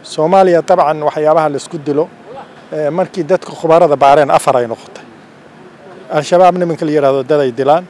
soomaaliya dabcan waxyaabaha laisku dilo markii dadka khubarada baareen afar ay noqotay al-shabaab nimanka la yidhahdo dad ay dilaan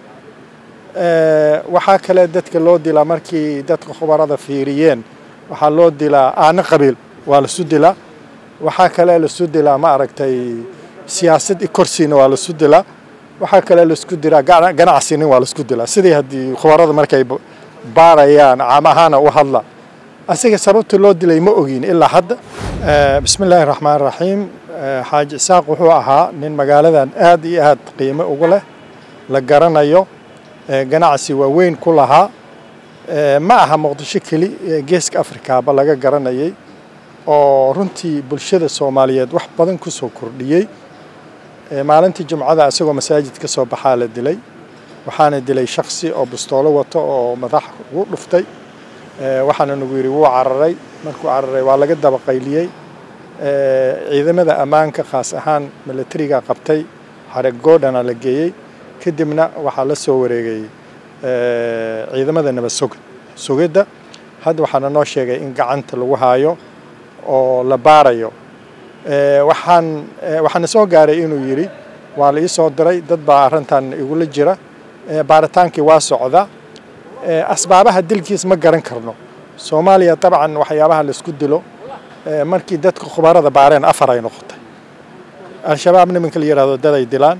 waxaa kale dadka loo dilaa markii dadka khubarada fiiriyeen waxaa loo dilaa aana qabiil waa lasu dilaa waxaa kale lasu dilaa ma aragtay siyaasad korsiina waa lasu dilaa waxaa kale laisku dilaa ganacsinin waa laisku dilaa sidii haddii khubarada markay baarayaan caam ahaana u hadla asiga sababta loo dilay ma ogin ilaa hadda bismi illaahi raxmaan raxiim xaaji isaaq wuxuu ahaa nin magaaladan aad iyo aad qiimo ugu leh la garanayo ganacsi waaweyn ku lahaa ma aha muqdisho keli geeska afrikaaba laga garanayay oo runtii bulshada soomaaliyeed wax badan ku soo kordhiyey maalintii jumcada isagoo masaajid ka soo baxaa la dilay waxaana dilay shaksi oo bustoolo wato oo madax ugu dhuftay waxaana nagu yidhi wuu cararay markuu cararay waa laga daba qayliyey ciidamada ammaanka khaas ahaan milatariga qabtay xareg goodhana la geeyey kadibna waxaa la soo wareegay ciidamada nabad sug sugidda hadda waxaana noo sheegay in gacanta lagu haayo oo la baarayo waxaan waxaana soo gaaray inuu yidhi waa la ii soo diray dad baa arrintan igula jira baaritaankii waa socda asbaabaha dilkiis ma garan karno soomaaliya dabcan waxyaabaha laisku dilo markii dadka khubarada baareen afar ay noqotay al-shabaab nimanka la yidhahdo dad ay dilaan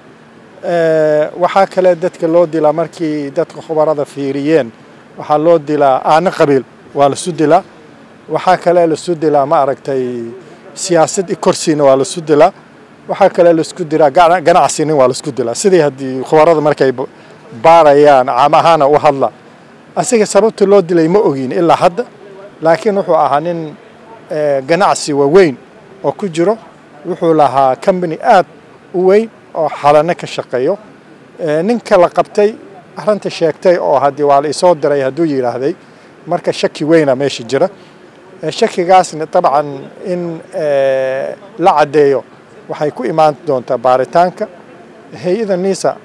waxaa kale dadka loo dilaa markii dadka khubarada fiiriyeen waxaa loo dilaa aana qabiil waa lasu dilaa waxaa kale lasu dilaa ma aragtay siyaasad korsiina waa lasu dilaa waxaa kale laisku dilaa ganacsinin waa laisku dilaa sidii haddii khubarada markay baarayaan caam ahaana u hadla asiga sababta loo dilay ma ogin ilaa hadda laakiin wuxuu ahaa nin ganacsi waaweyn oo ku jiro wuxuu lahaa combany aad u weyn oo xalano ka shaqeeyo ninka la qabtay arrinta sheegtay oo haddii waa la isoo diray hadduu yidhaahday marka shaki weyna meesha jira shakigaasna dabcan in la caddeeyo waxay ku imaan doontaa baaritaanka hay-ada niisa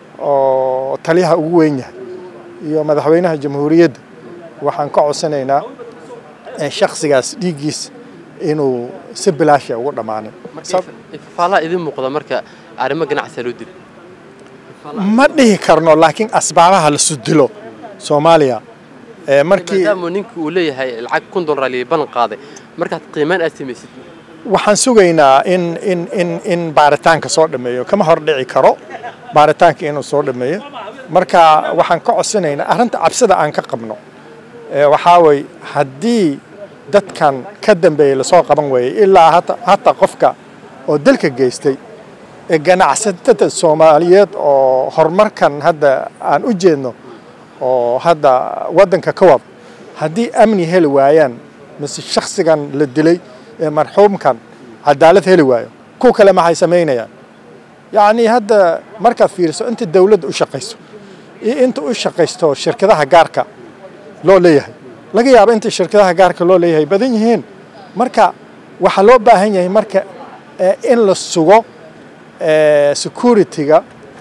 oo taliyaha ugu weyn yahay iyo madaxweynaha jamhuuriyadda waxaan ka codsanaynaa shaksigaas dhiiggiis inuu si bilaasha ugu dhammaanin faalaha idin muuqda marka arrimo ganacsiga loo dilo ma dhihi karno laakiin asbaabaha lasu dilo soomaaliya markii maadaama ninka uu leeyahay lacag kun dollar liya ballan qaaday markaad qiimaan aad samaysid waxaan sugaynaa in in in in baaritaanka soo dhameeyo kama hor dhici karo baaritaanka inuu soo dhameeyo marka waxaan ka codsanaynaa arrinta cabsida aan ka qabno waxaa way haddii dadkan ka dambeeyey lasoo qaban weeyey ilaa hataa qofka oo dalka geystay ganacsatada soomaaliyeed oo horumarkan hadda aan u jeedno oo hadda waddanka ka wad haddii amni heli waayaan mise shaksigan la dilay ee marxuumkan cadaalad heli waayo kuwa kale maxay samaynayaan yacnii hadda markaad fiiriso inta dawladda u shaqayso iyo inta u shaqaysto shirkadaha gaarka loo leeyahay laga yaabo inta shirkadaha gaarka loo leeyahay badan yihiin marka waxaa loo baahan yahay marka in la sugo security-ga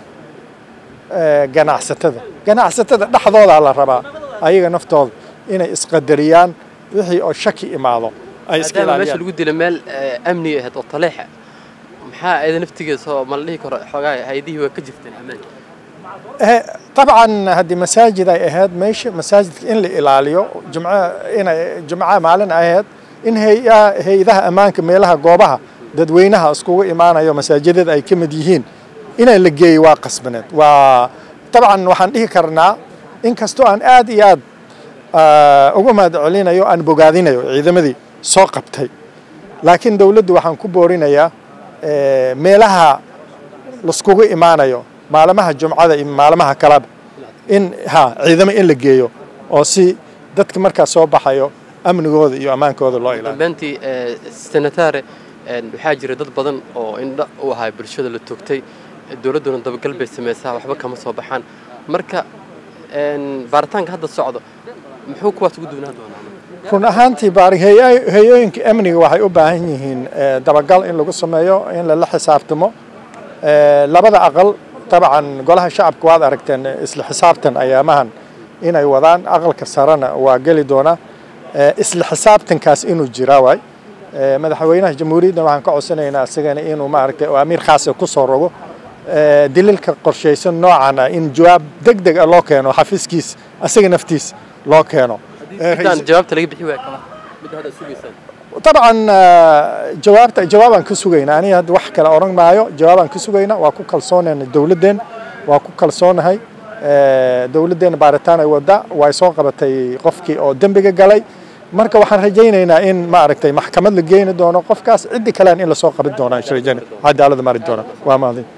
ganacsatada ganacsatada dhexdoodaa la rabaa ayaga naftooda inay isqadariyaan wixii oo shaki imaado ay iska maadaama meesha ilaaliyaan lagu dila meel amniga ahayd oo taleexa maxaa ayada naftigeeda oo ma la dhihi karo xoogaa hay-adihii waa ka jirteen ammaanka Eh, طبعا هذه مساجد ay ahayd meesha masaajidka in la ilaaliyo jumca inay jumca maalin ay ahayd in hay- hay-adaha ammaanka meelaha goobaha dadweynaha iskugu imaanayo masaajidada ay ka mid yihiin inay la geeyo waa qasbaneed waa dabcan waxaan dhihi karnaa inkastoo aan aad iyo aad ah, uga mahad celinayo aan bogaadinayo ciidamadii soo qabtay laakiin dowladdu waxaan ku boorinayaa eh, meelaha laiskugu imaanayo maalmaha jumcada iyo maalmaha kaleba in ha ciidamo in la geeyo oo si dadka markaa soo baxayo amnigooda iyo ammaankooda loo ilaaliyo dambeyntii senatare waxaa jira dad badan oo indha u ahaa bulshada la toogtay dowladduna dabagal bay samaysaa waxba kama soo baxaan marka een, baaritaanka hadda socdo muxuu kuwaas ugu duwnaan doonaa run ahaantii baari hay- hay-ooyinka amniga waxay u baahan yihiin eh, dabagal in lagu sameeyo in lala xisaabtamo Eh, labada aqal dabcan golaha shacabka waad aragteen isla xisaabtan ayaamahan inay wadaan aqalka sarena waa geli doona isla xisaabtankaas inuu jira waay madaxweynaha jamhuuriyadda waxaan ka codsanaynaa isagana inuu maaragtay oo amiir khaasa ku soo rogo dililka qorshaysan noocan ah in jawaab deg deg ah loo keeno xafiiskiis asaga naftiis loo keeno jawaabta laga bixi waaya kama midda hadda sugaysaan طبعا jawaabta jawaabaan ka sugaynaa aniga hadda wax kale oran maayo jawaabaan ka sugaynaa waa ku kalsoonayna dowladdeen waa ku kalsoonahay dowladdeena baaritaan ay wadda way soo qabatay qofkii oo dembiga galay marka waxaan rajaynaynaa in maaragtay maxkamad la geeni doono qofkaas ciddi kalean in lasoo qaban doonaa cadaalada mari doona waa mahadin